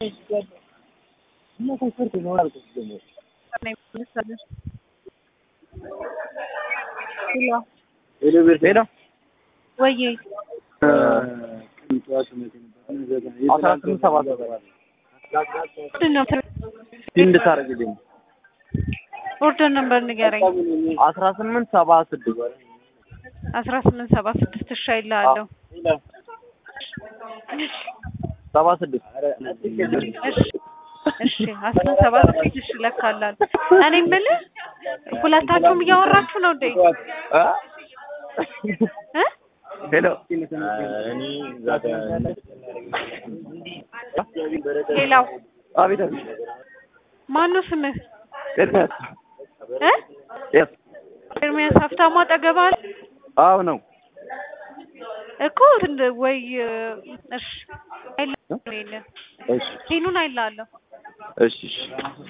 ሄሎ ወይ አስራ ስምንት ሰባት ምንድን ነው እንድታደርግልኝ ኦርደር ነምበር ንገረኝ። አስራ ስምንት ሰባ ስድስት አስራ ስምንት ሰባ ስድስት እሺ አይልሃለሁ። ሰባ ስድስት እሺ እሺ አስራ ሰባ ስድስት እሺ እለካለሁ። እኔ የምልህ ሁለታችሁም እያወራችሁ ነው እንዴ? እ ሄሎ ሌላው አቤት አቤት ማነው ስምህ? ኤርሚያስ እ የስ ኤርሚያስ ሀብታሙ አጠገብህ አለ አዎ ነው እኮ እንትን ወይ እሺ አይልሃለሁ። እሺ ሄኑን አይልሃለሁ። እሺ እሺ